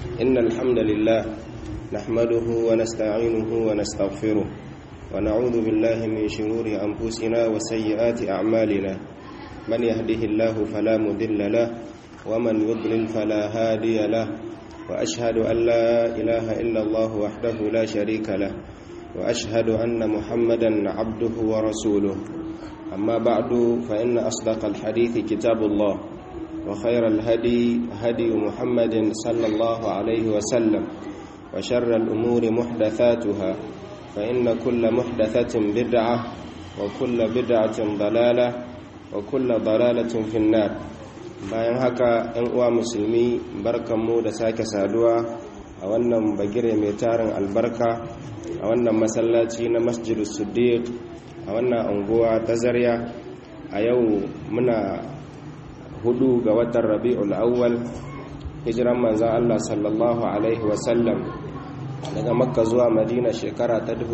إن الحمد لله نحمده ونستعينه ونستغفره ونعوذ بالله من شرور أنفسنا وسيئات أعمالنا من يهده الله فلا مضل له ومن يضلل فلا هادي له وأشهد أن لا إله إلا الله وحده لا شريك له وأشهد أن محمدا عبده ورسوله أما بعد فإن أصدق الحديث كتاب الله وخير الهدي هدي محمد صلى الله عليه وسلم وشر الأمور محدثاتها فإن كل محدثة بدعة وكل بدعة ضلالة وكل ضلالة في النار bayan haka ‘yan uwa musulmi barkanmu da sake saduwa a wannan bagire mai tarin albarka a wannan masallaci na masjidu siddiq a wannan anguwa ta zarya a yau muna hudu ga watan rabi'ul awwal hijiran manzan Allah sallallahu alaihi wasallam daga makka zuwa madina shekara ta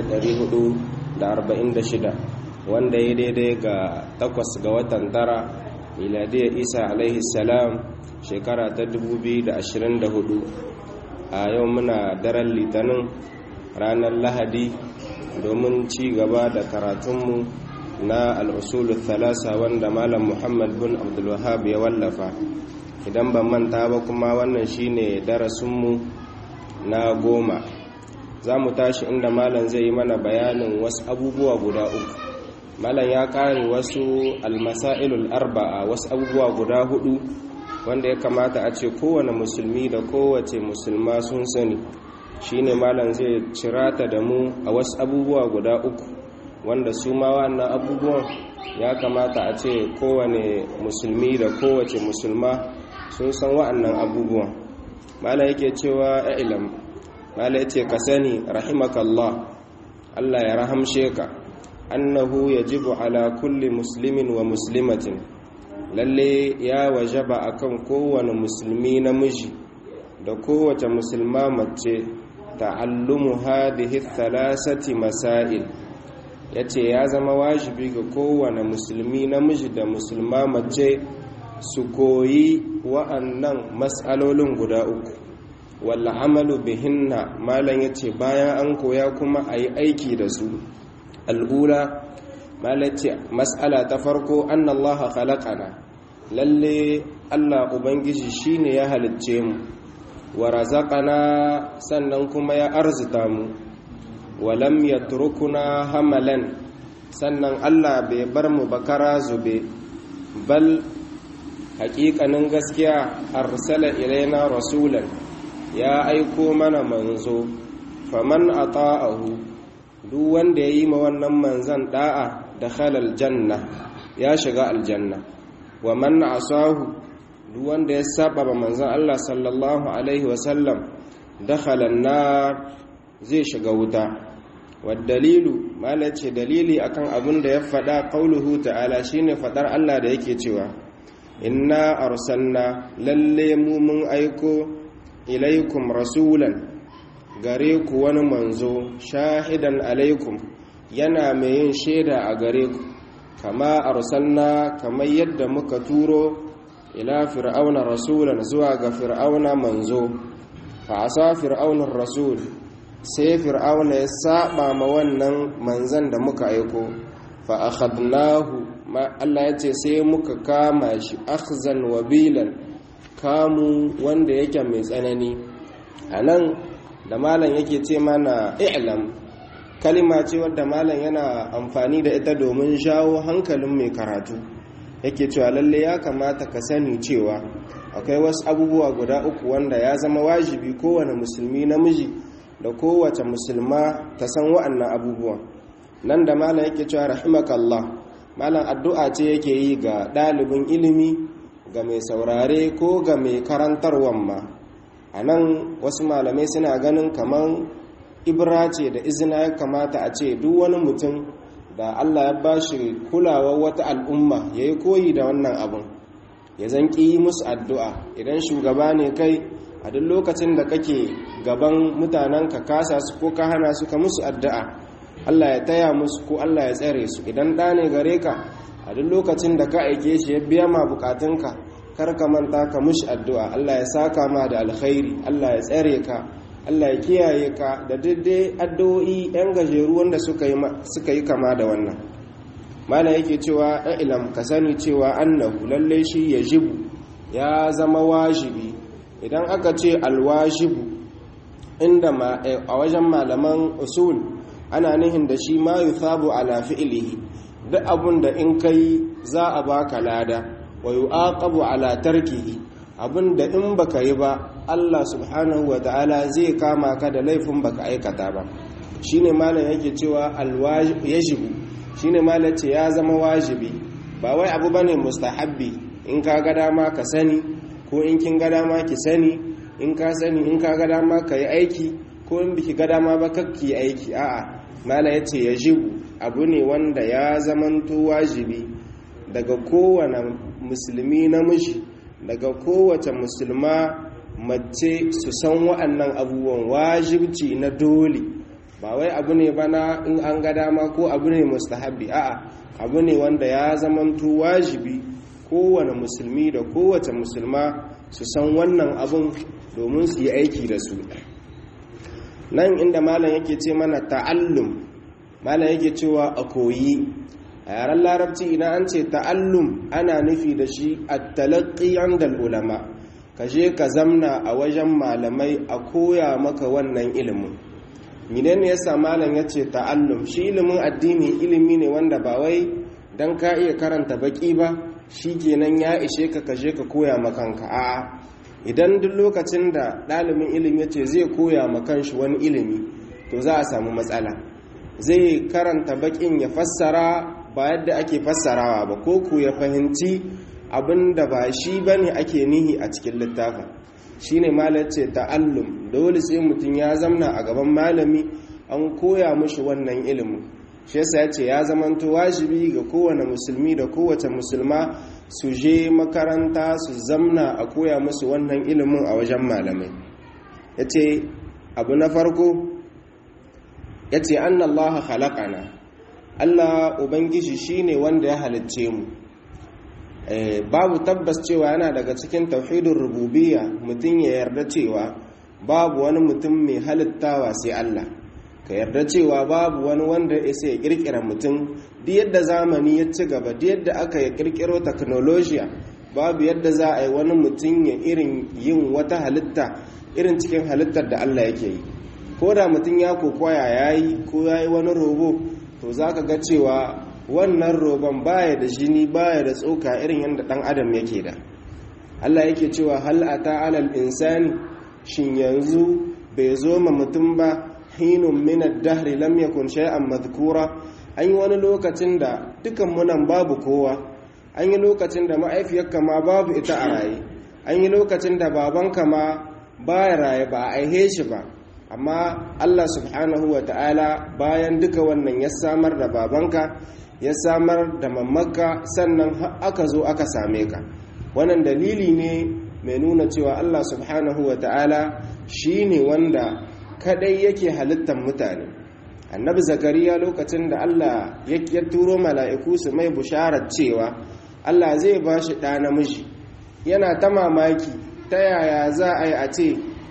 1446 wanda ya daidai ga takwas ga watan tara miladiyar isa alaihi salam shekara ta 2024 a yau muna daren litinin ranar lahadi domin ci gaba da karatunmu na al'usulun thalasa wanda malam muhammad bin abdulwahab ya wallafa idan ban manta ba kuma wannan shine darasinmu na goma za mu tashi inda malam zai yi mana bayanin wasu abubuwa guda uku malam ya kare wasu almasailul arba'a wasu abubuwa guda hudu wanda ya kamata a ce kowane musulmi da kowace musulma sun sani shine malam zai cirata da mu a wasu abubuwa guda uku wanda su ma wannan abubuwan ya kamata a ce kowane musulmi da kowace musulma sun san wa'annan abubuwan malam yake cewa ilam malam yace ka sani rahimakallah Allah ya rahamshe ka annahu yajibu ala kulli muslimin wa muslimatin lalle ya wajaba akan kowane musulmi namiji da kowace musulma mace ta'allumu hadhihi thalathati masail yace ya zama wajibi ga kowane musulmi namiji da musulma mace su koyi wa'annan mas'alolin guda uku wal amalu bihinna malan yace bayan an koya kuma ayi aiki da su al'ula malace mas'ala ta farko anna Allah khalaqana lalle Allah ubangiji shine ya halicce mu wa razaqana sannan kuma ya arzuta mu wa lam yatrukuna hamalan sannan Allah bai bar mu bakara zube bal haƙiƙanin gaskiya arsala ilaina rasulan ya aiko mana manzo faman ata'ahu duk wanda ya yi ma wannan manzan da'a da halal janna ya shiga aljanna wa man asahu duk wanda ya saba ba manzan Allah sallallahu alaihi wasallam dakhalan nar zai shiga wuta dalilu malace dalili akan abin da ya faɗa qauluhu ta'ala shine faɗar Allah da yake cewa inna arsalna lalle mu mun aiko ilaikum rasulan gare ku wani manzo shahidan alaikum yana mai yin shaida a gare ku kama arsalna kamar yadda muka turo ila fir'auna rasulan zuwa ga fir'auna manzo fa asa fir'aunar rasul sai fir'auna ya saba ma wannan manzan da muka aiko fa akhadnahu ma Allah ya ce sai muka kama shi akhzan wabilan kamu wanda yake mai tsanani anan da malam yake ce mana i'lam kalima ce wadda malam yana amfani da ita domin shawo hankalin mai karatu yake cewa lalle ya kamata ka sani cewa akwai wasu abubuwa guda uku wanda ya zama wajibi kowane musulmi namiji da kowace musulma ta san wa'annan abubuwan nan da malam yake cewa rahimakallah malam addu'a ce yake yi ga ɗalibin ilimi ga mai saurare ko ga mai karantarwan ma a nan wasu malamai suna ganin kamar ibra ce da izina ya kamata a ce duk wani mutum da allah ya ba shi kulawar wata al'umma ya yi koyi da wannan abin ya zan ƙi musu addu'a idan shugaba ne kai a duk lokacin da kake gaban mutanen ka kasa su ko ka hana su ka musu addu'a allah ya taya musu ko allah ya tsare su idan ɗa ne gare ka a duk lokacin da ka aike shi ya biya ma bukatunka kar ka manta ka mushi addu'a Allah ya saka ma da alkhairi Allah ya tsare ka Allah ya kiyaye ka da daidai addu'o'i yan gajeru wanda suka yi kama da wannan mala yake cewa ilam ka sani cewa annahu lalle shi ya jibu ya zama wajibi idan aka ce alwajibu inda a wajen malaman usul ana nihin da shi ma yuthabu ala fi'lihi duk abun da in kai za a baka lada wa yu'aqabu ala tarkihi abun da in baka yi ba Allah subhanahu wa ta'ala zai kama ka da laifin baka aikata ba shine malam yake cewa yajibu shine malam ce ya zama wajibi ba wai abu bane mustahabbi in ka ga dama ka sani ko in kin ga dama ki sani in ka sani in ka ga dama ka yi aiki ko in biki ga dama ba kakki aiki a'a malam yace yajibu abu ne wanda ya zamanto wajibi daga kowane musulmi namiji daga kowace musulma mace su san wa'annan abubuwan wajibci na dole ba wai abu ne bana in an ga dama ko abu ne mustahabbi a'a abu ne wanda ya zamanto wajibi kowane musulmi da kowace musulma su san wannan abun domin su yi aiki da su nan inda malam yake ce mana ta'allum malam yake cewa a koyi a yaren larabci idan an ce ta'allum ana nufi da shi a talaƙi andal ulama ka je ka zamna a wajen malamai a koya maka wannan ilimin minen ne yasa malam ya ce ta'allum shi ilimin addini ilimi ne wanda ba wai don ka iya karanta baki ba shi kenan ya ishe ka ka je ka koya makanka a'a idan duk lokacin da ɗalibin ilimi ya ce zai koya makanshi wani ilimi to za a samu matsala zai karanta bakin ya fassara ba yadda ake fassarawa ba ko ku ya fahimci abin da ba shi ba ne ake nihi a cikin littafin shi ne ce ta'allum dole sai mutum ya zamna a gaban malami an koya mushi wannan ilimin shi yasa ya ce ya zamanto wajibi ga kowane musulmi da kowace musulma su je makaranta su zamna a koya musu wannan ilimin a wajen malamai ya ce abu na farko ya ce an allaha halakana allah ubangiji shine wanda ya halicce mu babu tabbas cewa yana daga cikin tauhidin rububiyya mutum ya yarda cewa babu wani mutum mai halittawa sai allah ka yarda cewa babu wani wanda ya sai ya kirkira mutum duk yadda zamani ya ci gaba duk yadda aka ya kirkiro teknolojiya babu yadda za a yi wani mutum ya irin yin wata halitta irin cikin halittar da Allah yake yi ko da mutum ya kokoya ya yi ko ya yi wani robo to za ka ga cewa wannan roban baya da jini baya da tsoka irin yadda ɗan adam yake da Allah yake cewa hal ata alal insani shin yanzu bai zo ma mutum ba hinun minar dahri lam yakun shay'an madhkura an yi wani lokacin da dukan munan babu kowa an yi lokacin da ma'aifiyarka ma babu ita a raye an yi lokacin da babanka ma baya raye ba a aihe shi ba amma Allah subhanahu wa ta'ala bayan duka wannan ya samar da babanka ya samar da mamaka sannan aka zo aka same ka wannan dalili ne mai nuna cewa Allah subhanahu wa ta'ala shi ne wanda kadai yake halittar mutane annabi zakariya lokacin da allah ya turo mala'iku su mai busharar cewa allah zai ba shi ɗa namiji yana ta mamaki ta yaya za a yi a ce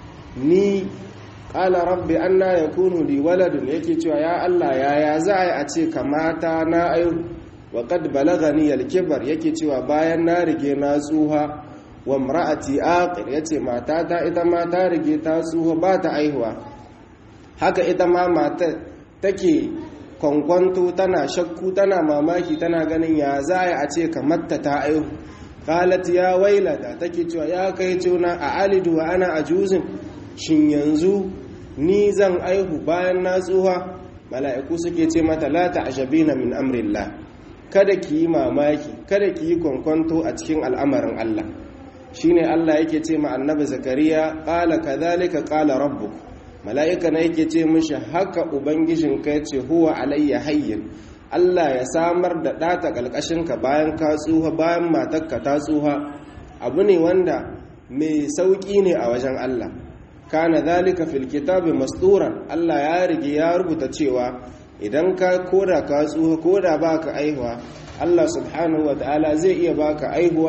ni ƙala rabbi an na ya kunu li waladun yake cewa ya allah yaya za a yi a ce kamata na ayu wa kad balagani yalkibar yake cewa bayan na rige na tsuha wa mra'ati aqir yace matata ita ma ta rige ta tsuha ba ta aihuwa haka ita ma mata take kwankwanto tana shakku tana mamaki tana ganin ya za a ce kamar ta aihu qalat ya wailata take cewa ya kai tuna a alidu wa ana ajuzin shin yanzu ni zan aihu bayan na tsuha mala'iku suke ce mata la ta'jabina min amrillah kada ki yi mamaki kada ki yi kwankwanto a cikin al'amarin Allah shine Allah yake ce ma annabi zakariya qala kadhalika qala rabbuk mala'ika na yake ce mishi haka ubangijin ka ce huwa alayya hayyin Allah ya samar da ɗata ƙalƙashinka bayan ka tsuha bayan matakka ta tsuha abu ne wanda mai sauƙi ne a wajen Allah kana zalika fil kitabi masturan Allah ya rige ya rubuta cewa idan ka koda ka tsuha koda baka aihuwa Allah subhanahu ta'ala zai iya baka aihuwa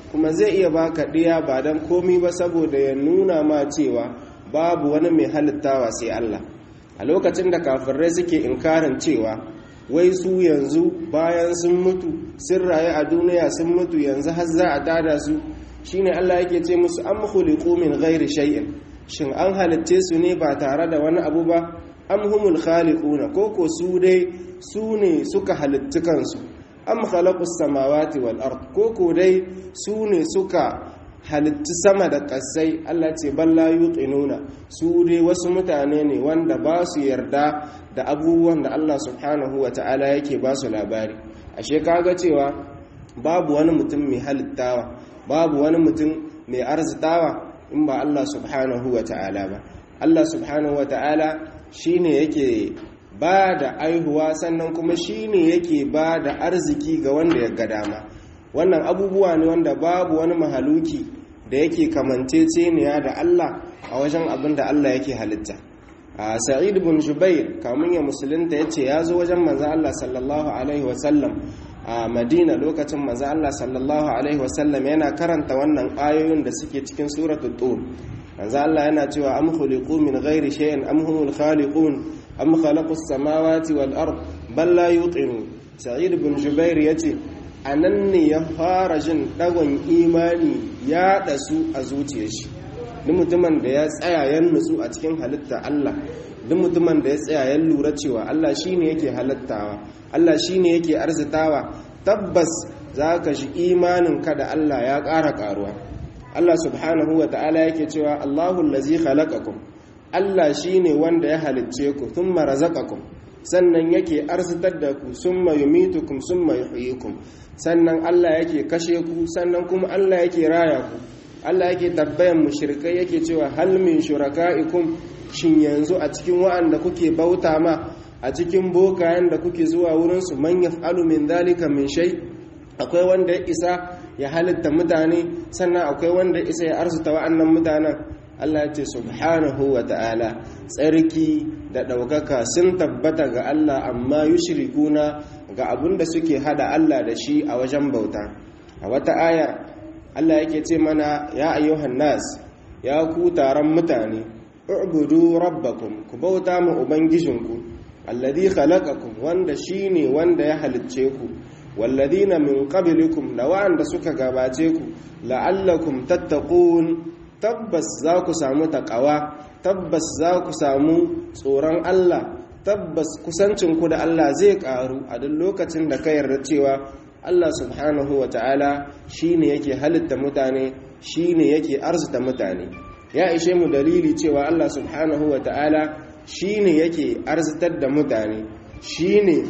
kuma zai iya baka ɗiya ba don komi ba saboda ya nuna ma cewa babu wani mai halittawa sai Allah a lokacin da kafirai suke inkarin cewa wai su yanzu bayan sun mutu sun rayu a duniya sun mutu yanzu har za a tada su shine Allah yake ce musu am khuliqu min ghairi shay'in shin an halitce su ne ba tare da wani abu ba am humul khaliquna koko su dai su ne suka halitti kansu am khalaqus samawati wal ard koko dai su ne suka halitti sama da ƙasai Allah ce balla yuqinuna su dai wasu mutane ne wanda ba su yarda da abubuwan da Allah subhanahu wa ta'ala yake ba su labari ashe kaga cewa babu wani mutum mai halittawa babu wani mutum mai arzitawa in ba Allah subhanahu wa ta'ala ba Allah subhanahu wa ta'ala shine yake ba da aihuwa sannan kuma shine yake ba da arziki ga wanda ya ga dama wannan abubuwa ne wanda babu wani mahaluki da yake kamanceceniya da Allah a wajen abin da Allah yake halitta a sa'id bin jubair kamun ya musulunta ya ce ya zo wajen maza Allah sallallahu alaihi wasallam a madina lokacin maza Allah sallallahu alaihi wasallam yana karanta wannan ayoyin da suke cikin suratul tur maza Allah yana cewa am khuliqu min ghairi shay'in am humul khaliqun am khalaqus samawati wal ard bal la yuqinu sa'id bin jubair yace a nan ne ya fara jin ɗagon imani ya ɗasu a zuciyar shi duk mutumin da ya tsaya ya nutsu a cikin halitta Allah duk mutumin da ya tsaya ya lura cewa Allah shine yake halittawa Allah shine yake arzitawa tabbas za ka shi imanin ka da Allah ya ƙara ƙaruwa Allah subhanahu wa ta'ala yake cewa Allahu allazi khalaqakum Allah shine wanda ya halicce ku thumma razaqakum sannan yake arzitar da ku summa yumitukum summa yuhyikum sannan Allah yake kashe ku sannan kuma Allah yake raya ku Allah yake tabbayan mushrikai yake cewa hal min shuraka'ikum shin yanzu a cikin wa'anda kuke bauta ma a cikin bokayen da kuke zuwa wurin su man yaf'alu min dhalika min shay akwai wanda ya isa ya halitta mutane sannan akwai wanda ya isa ya arzuta wa'annan mutanen Allah ya ce subhanahu wa ta'ala tsarki da ɗaukaka sun tabbata ga Allah amma yushrikuna ga abin da suke hada Allah da shi a wajen bauta a wata aya Allah yake ce mana ya ayyuhan nas ya ku taron mutane ubudu rabbakum ku bauta ma ubangijinku alladhi khalaqakum wanda shine wanda ya halicce ku walladhina min qablikum da wa'anda suka gabace ku la'allakum tattaqun tabbas za ku samu taqawa tabbas za ku samu tsoron Allah tabbas kusancinku da Allah zai karu a duk lokacin da ka yarda cewa Allah subhanahu wa ta'ala shi ne yake halitta mutane shi ne yake arzuta mutane ya ishe mu dalili cewa Allah subhanahu wa ta'ala shi ne yake arzitar da mutane shi ne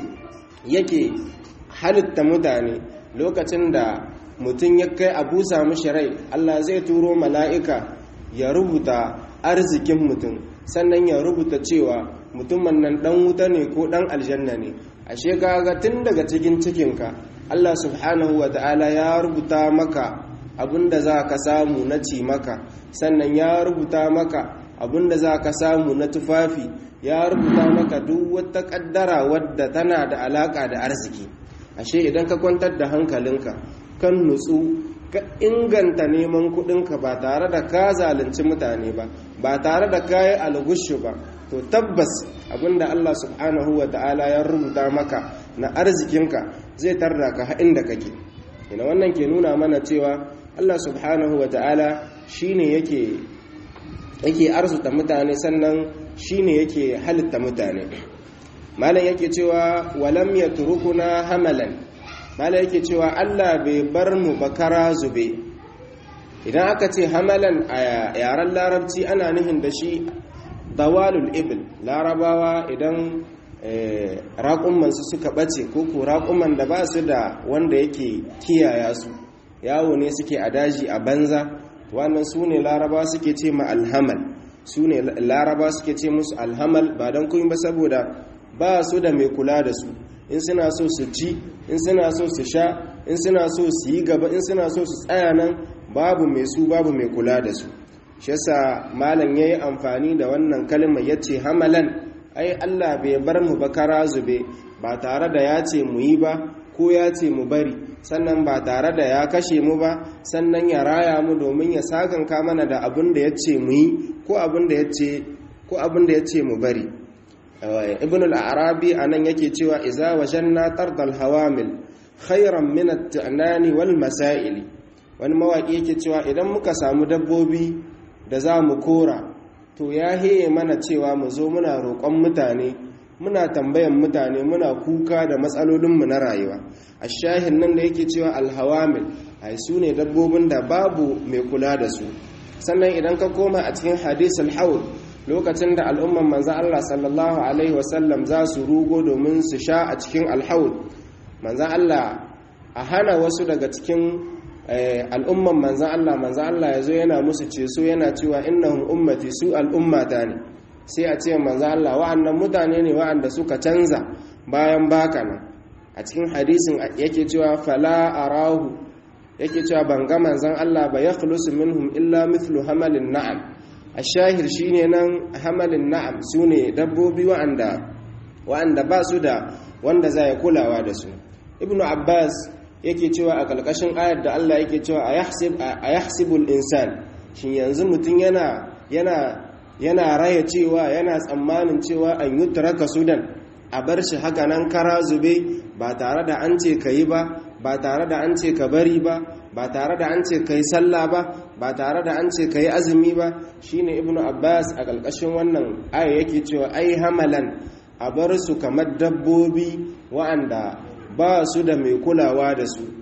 yake halitta mutane lokacin da mutum ya kai abu samu shirai Allah zai turo mala'ika ya rubuta arzikin mutum sannan ya rubuta cewa mutumin nan dan wuta ne ko dan aljanna ne ashe kaga tun daga cikin cikinka Allah subhanahu wa ta'ala ya rubuta maka abinda za ka samu na ci maka sannan ya rubuta maka abinda za ka samu na tufafi ya rubuta maka duk wata kaddara wadda tana da alaka da arziki ashe idan ka kwantar da hankalinka kan nutsu ka inganta neman kudinka ba tare da ka zalunci mutane ba ba tare da ka yi algushu ba to tabbas abinda Allah subhanahu wa ta'ala ya rubuta maka na arzikinka zai tarda ka inda kake ina wannan ke nuna mana cewa Allah subhanahu wa ta'ala shine yake yake arzuta mutane sannan shine yake halitta mutane malam yake cewa walam yatrukuna hamalan malam yake cewa Allah bai bar mu bakara zube idan aka ce hamalan a yaren larabci ana nufin da shi dawalul ibil larabawa idan raƙumansu suka ɓace ko ko raƙuman da ba su da wanda yake kiyaya su yawo ne suke a daji a banza wannan su ne laraba suke ce ma alhamal su ne laraba suke ce musu alhamal ba don kuma ba saboda ba su da mai kula da su in suna so su ci in suna so su sha in suna so su yi gaba in suna so su tsaya nan babu mai su babu mai kula da su shi yasa malam yayi amfani da wannan kalmar yace hamalan ai Allah bai bar mu ba kara zube ba tare da ya ce mu yi ba ko ya ce mu bari sannan ba tare da ya kashe mu ba sannan ya raya mu domin ya sakanka mana da abin da ya ce mu yi ko abin da ya ce ko abin da ya ce mu bari ibn al-arabi anan yake cewa iza wajanna tardal hawamil khairan min at-ta'nani wal masail wani mawaki yake cewa idan muka samu dabbobi da za mu kora to ya heye mana cewa mu zo muna roƙon mutane muna tambayan mutane muna kuka da matsalolinmu na rayuwa a shahin nan da yake cewa alhawamil ai su ne dabbobin da babu mai kula da su sannan idan ka koma a cikin hadisul haul lokacin da al'umman manzan Allah sallallahu alaihi wasallam za su rugo domin su sha a cikin alhaul manzan Allah a hana wasu daga cikin al'umman manzan Allah manzan Allah ya zo yana musu ceso yana cewa innahum ummati su al'ummata ne sai a ce manzan Allah wa'annan mutane ne wa'anda suka canza bayan baka nan a cikin hadisin yake cewa fala arahu yake cewa ban ga manzan Allah ba ya khulusu minhum illa mithlu hamalin na'am a shahir shine nan hamalin na'am su ne dabbobi wa'anda wa'anda ba su da wanda za ya kulawa da su ibnu abbas yake cewa a ƙarƙashin ayar da Allah yake cewa a yahsibul insan shin yanzu mutum yana yana yana raya cewa yana tsammanin cewa an yi turaka sudan a bar shi haka nan kara zube ba tare da an ce ka yi ba ba tare da an ce ka bari ba ba tare da an ce ka yi sallah ba ba tare da an ce ka yi azumi ba shine ibnu abbas a ƙarƙashin wannan aya yake cewa ai hamalan a bar su kamar dabbobi wa'anda ba su da mai kulawa da su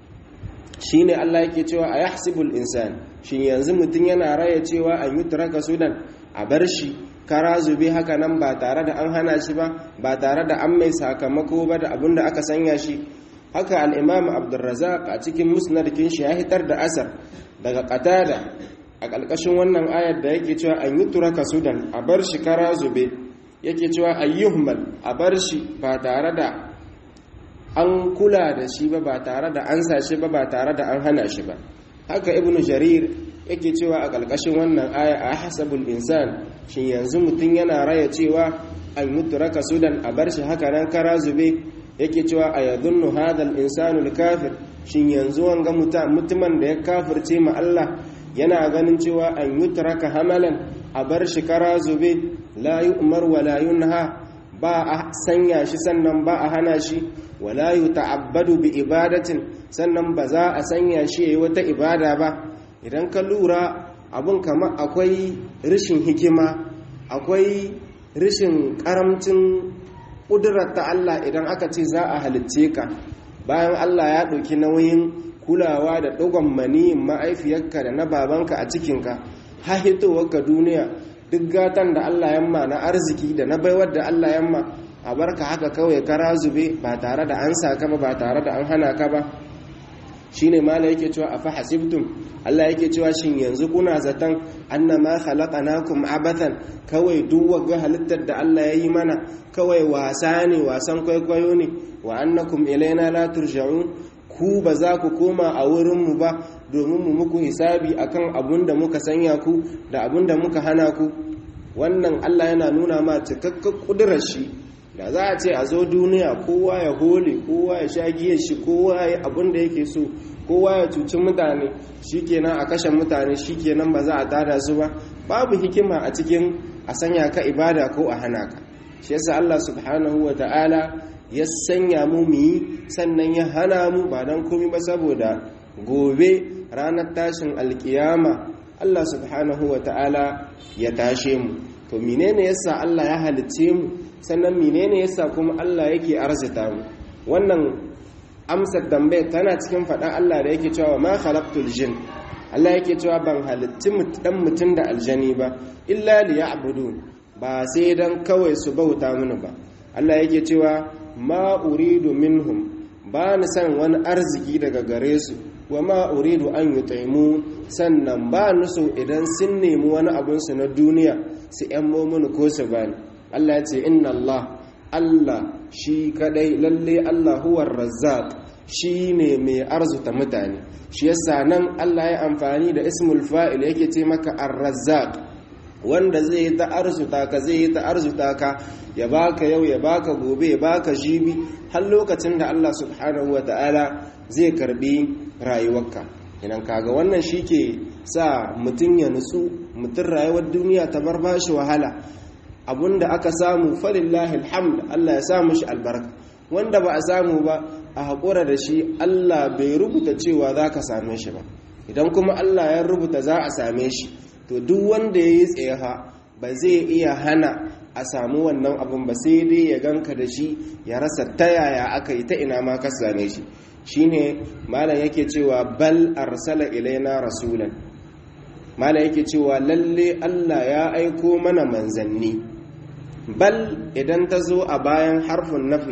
shi ne Allah yake cewa a yahsibul insan shi yanzu mutum yana raya cewa an yi turaka sudan a bar shi kara zube haka nan ba tare da an hana shi ba ba tare da an mai sakamako ba da abin da aka sanya shi haka al'imam abdulrazak a cikin musnadkin shi ya hitar da asar daga katada a ƙarƙashin wannan ayar da yake cewa an yi turaka sudan a bar shi kara zube yake cewa ayyuhmal a bar shi ba tare da an kula da shi ba ba tare da an sashe ba ba tare da an hana shi ba haka ibn jarir yake cewa a ƙarƙashin wannan aya a hasabul insan shin yanzu mutum yana raya cewa an mutu raka sudan a bar shi haka nan kara zube yake cewa a yadunnu hadal insanul kafir shin yanzu wanga mutumin da ya kafirce ma Allah yana ganin cewa an yutraka hamalan a bar shi kara zube la yu'mar wa la yunha ba a sanya shi sannan ba a hana shi wala ta'abbadu bi ibadatin sannan ba za a sanya shi yayi wata ibada ba idan ka lura abun kama akwai rishin hikima akwai rishin karamcin kudurar ta Allah idan aka ce za a halicce ka bayan Allah ya ɗauki nauyin kulawa da ɗugon maniyin ma'aifiyarka da na babanka a cikinka ha hitowarka duniya duk gatan da Allah yamma na arziki da na baiwar da Allah yamma a barka haka kawai kara zube ba tare da an saka ba ba tare da an hana ka ba shine mala yake cewa afa hasibtum Allah yake cewa shin yanzu kuna zaton annama khalaqnakum abathan kawai duk wagga halittar da Allah ya yi mana kawai wasa ne wasan kwaikwayo ne wa annakum ilaina la turja'un ku ba za ku koma a wurinmu ba domin mu muku hisabi akan abun da muka sanya ku da abun da muka hana ku wannan Allah yana nuna ma cikakken kudurar shi da za a ce a zo duniya kowa ya hole kowa ya sha giyar shi kowa ya abin da yake so kowa ya cuci mutane shikenan a kashe mutane shikenan ba za a tada su ba babu hikima a cikin a sanya ka ibada ko a hana ka shi yasa Allah subhanahu wa ta'ala ya sanya mu mu yi sannan ya hana mu ba don komi ba saboda gobe ranar tashin alkiyama Allah subhanahu wa ta'ala ya tashe mu to menene yasa Allah ya halicce mu sannan menene yasa kuma Allah yake arzita mu wannan amsar dambe tana cikin faɗa Allah da yake cewa ma khalaqtul jin Allah yake cewa ban halitti dan mutum da aljani ba illa liya'budun ba sai dan kawai su bauta mini ba Allah yake cewa ma uridu minhum ba ni san wani arziki daga gare su wa ma uridu an yutaimu sannan ba ni so idan sun nemi wani abinsu na duniya su yan momini ko su bani Allah ya ce inna Allah Allah shi kadai lalle Allah huwar razzaq shi ne mai arzuta mutane shi yasa nan Allah ya amfani da ismul fa'il yake ce maka ar-razzaq wanda zai yi ta arzuta ka zai yi ta arzuta ka ya baka yau ya baka gobe ya baka jibi har lokacin da Allah subhanahu wa ta'ala zai karbi rayuwarka idan kaga wannan shi ke sa mutum ya nutsu mutum rayuwar duniya ta bar bashi wahala abinda aka samu falillahi alhamd Allah ya samu shi albarka wanda ba a samu ba a haƙura da shi Allah bai rubuta cewa za ka same shi ba idan kuma Allah ya rubuta za a same shi to duk wanda ya yi tsayaha ba zai iya hana a samu wannan abin ba sai dai ya ganka da shi ya rasa ta yaya aka yi ta ina ma ka same shi shine malam yake cewa bal arsala ilaina rasulan malam yake cewa lalle Allah ya aiko mana manzanni bal idan ta zo a bayan harfin nafi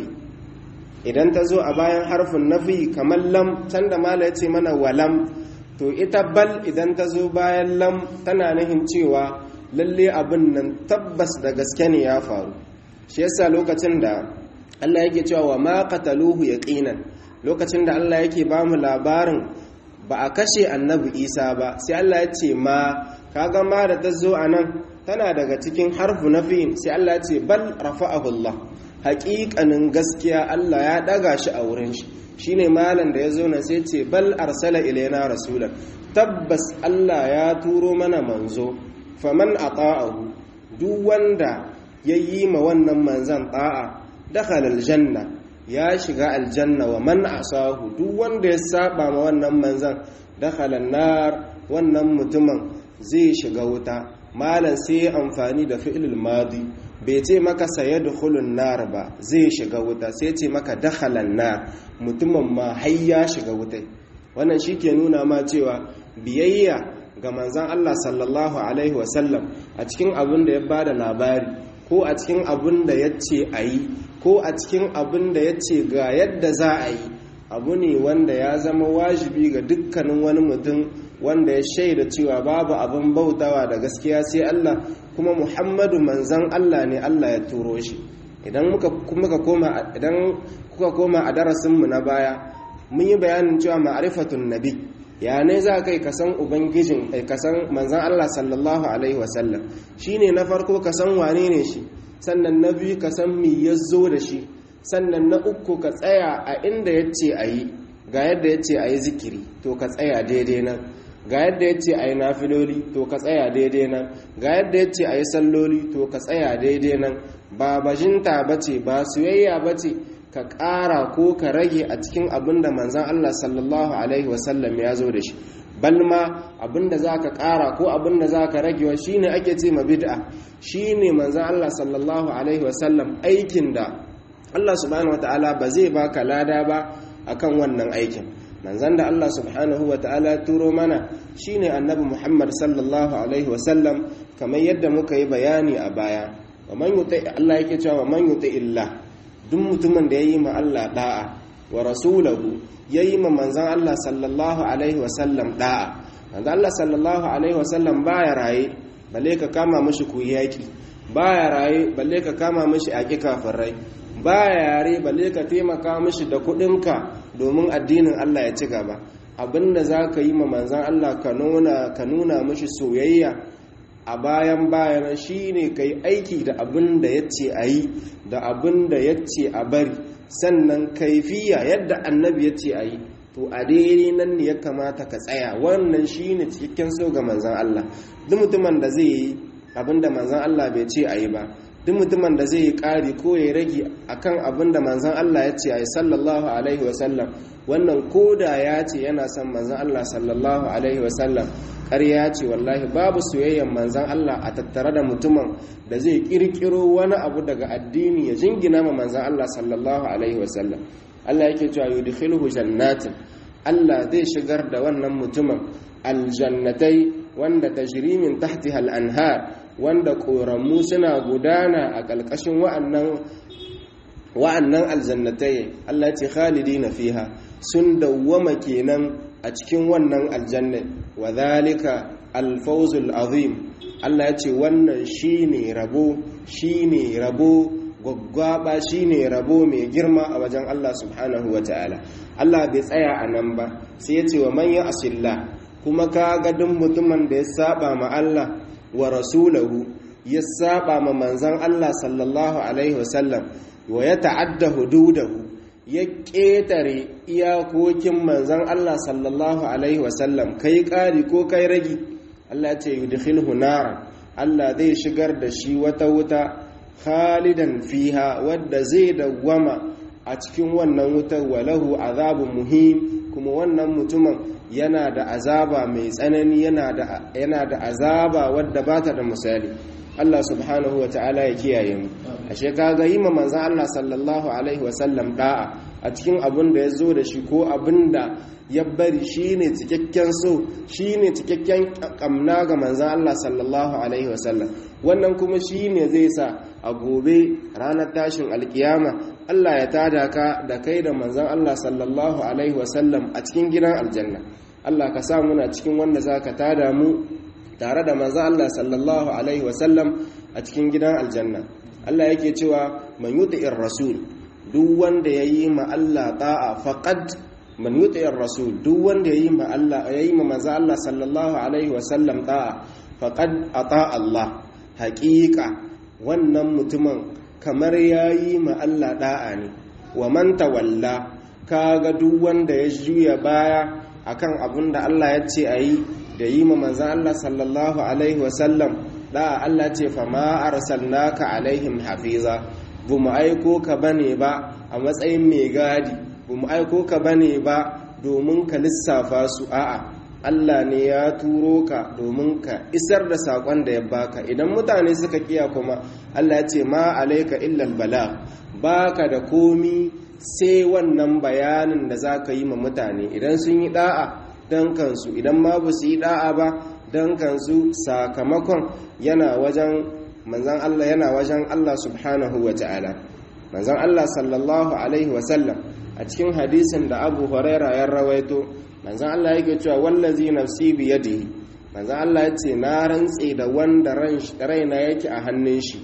idan ta zo a bayan harfin nafi kamar lam can da malam ya ce mana walam to ita bal idan ta zo bayan lam tana nihin cewa lalle abin nan tabbas da gaske ne ya faru shi yasa lokacin da Allah yake cewa wa ma qataluhu yaqinan lokacin da Allah yake ba mu labarin ba a kashe annabi Isa ba sai Allah ya ce ma kaga ma da ta zo anan tana daga cikin harfu nafi sai Allah ya ce bal rafa'ahu Allah haƙiƙanin gaskiya Allah ya daga shi a wurin shi shine malam da ya zo nan sai ce bal arsala ilaina rasulan tabbas Allah ya turo mana manzo faman ata'ahu duk wanda ya yi ma wannan manzan ta'a dakhala aljanna ya shiga aljanna wa man asahu duk wanda ya saba ma wannan manzan dakhala nar wannan mutumin zai shiga wuta malam sai amfani da fi'il madi bai ce maka sayadkhulun nar ba zai shiga wuta sai ce maka dakhala nar mutumin ma har ya shiga wuta wannan shike nuna ma cewa biyayya ga manzan Allah sallallahu Alaihi wasallam a cikin abin da ya ba da labari ko a cikin abin da ya ce a yi ko a cikin abin da ya ce ga yadda za a yi abu ne wanda ya zama wajibi ga dukkanin wani mutum wanda ya shaida cewa babu abin bautawa da gaskiya sai Allah kuma Muhammadu manzan Allah ne Allah ya turo shi idan muka koma idan kuka koma a darasinmu na baya mun yi bayanin cewa ma'rifatun nabi ya ne za kai ka san ubangijin ka san manzan Allah sallallahu alaihi wasallam shine na farko ka san wane ne shi sannan na biyu ka san mi ya zo da shi sannan na uku ka tsaya a inda ya ce a yi ga yadda ya ce a yi zikiri to ka tsaya daidai nan ga yadda ya ce a yi nafiloli to ka tsaya daidai nan ga yadda ya ce a yi salloli to ka tsaya daidai nan ba bajinta ba ce ba soyayya ba ce ka ƙara ko ka rage a cikin abin da manzan Allah sallallahu Alaihi wasallam ya zo da shi balma abin da za ka ƙara ko abin da za ka ragewa shi ne ake ce ma bid'a shi ne manzan Allah sallallahu Alaihi wasallam aikin da Allah subhanahu wa ta'ala ba zai baka lada ba akan wannan aikin manzan da Allah subhanahu wa ta'ala turo mana shine annabi Muhammad sallallahu alaihi wasallam kamar yadda muka yi bayani a baya wa man yuti Allah yake cewa man yuti illa duk mutumin da yayi ma Allah da'a wa rasulahu yayi ma manzan Allah sallallahu alaihi wasallam da'a manzan Allah sallallahu alaihi wasallam baya raye balle ka kama mishi ku yaki baya raye balle ka kama mishi aki kafirai baya yare balle ka taimaka mishi da kuɗinka domin addinin Allah ya ci gaba abinda za ka yi ma manzan Allah ka nuna ka nuna mishi soyayya a bayan bayan shi ne ka yi aiki da abin da ya ce a yi da abin da ya ce a bari sannan kaifiya yadda annabi ya ce a yi to a daidai nan ne ya kamata ka tsaya wannan shi ne cikakken so ga manzan Allah duk mutumin da zai yi abin da manzan Allah bai ce a yi ba duk mutumin da zai yi ƙari ko ya rage akan abin da manzan Allah ya ce a yi sallallahu alaihi wasallam wannan koda ya ce yana son manzan Allah sallallahu alaihi wasallam ƙarya ce wallahi babu soyayyen manzan Allah a tattare da mutumin da zai ƙirƙiro wani abu daga addini ya jingina ma manzan Allah sallallahu alaihi wasallam Allah yake cewa yudkhiluhu jannatin Allah zai shigar da wannan mutumin aljannatai wanda tajri min tahtiha al-anhar wanda ƙoramu suna gudana a ƙalƙashin wa'annan aljannatai Allah ce khalidi na fiha sun dawwama kenan a cikin wannan aljanna wa zalika alfawzul azim Allah ya ce wannan shine rabo shine rabo gwaggwaba shine rabo mai girma a wajen Allah subhanahu wa ta'ala Allah bai tsaya a nan ba sai ya ce wa man ya asilla kuma ka ga duk mutumin da ya saba ma Allah wa rasulahu ya saba ma manzan Allah sallallahu alaihi wasallam wa ya ta'adda hududahu ya ƙetare iyakokin manzan Allah sallallahu alaihi wasallam kai ƙari ko kai ragi Allah ce yudkhilhu naran Allah zai shigar da shi wata wuta khalidan fiha wadda zai dawwama a cikin wannan wutar walahu azabun muhim kuma wannan mutumin yana da azaba mai tsanani yana da azaba wadda ba ta da misali Allah subhanahu wa ta'ala ya kiyaye mu ashe kaga yi ma manzon Allah sallallahu alaihi wa sallam da'a a cikin abin da ya zo da shi ko abin da ya bari shine cikakken so shine cikakken kamna ga manzon Allah sallallahu alaihi wa sallam wannan kuma shine zai sa a gobe ranar tashin alkiyama Allah ya tada ka da kai da manzon Allah sallallahu alaihi wa sallam a cikin gidan aljanna Allah ka sa muna cikin wanda zaka tada mu tare da manzo Allah sallallahu alaihi wasallam a cikin gidan aljanna Allah yake cewa man yuti'ir rasul duk wanda yayi ma Allah ta'a faqad man yuti'ir rasul duk wanda yayi ma Allah yayi ma manzo Allah sallallahu alaihi wasallam ta'a faqad ata Allah haqiqa wannan mutumin kamar yayi ma Allah da'a ne wa man tawalla kaga duk wanda ya juya baya akan abin da Allah ya ce ayi da yi ma manzan Allah sallallahu Alaihi wasallam da Allah ce fama arsalnaka alaihim hafiza bu mu aiko ka bane ba a matsayin mai gadi bu mu aiko ka bane ba domin ka lissafa su a'a Allah ne ya turo ka domin ka isar da saƙon da ya baka idan mutane suka kiya kuma Allah ce ma alaika illal bala baka da komi sai wannan bayanin da za ka yi ma mutane idan sun yi da'a don kansu idan ma ba su yi da'a ba don kansu sakamakon yana wajen manzan Allah yana wajen Allah subhanahu wa ta'ala manzan Allah sallallahu alaihi wasallam a cikin hadisin da abu huraira ya rawaito manzan Allah yake cewa wallazi nafsi biyadihi manzan Allah ya ce na rantse da wanda raina yake a hannun shi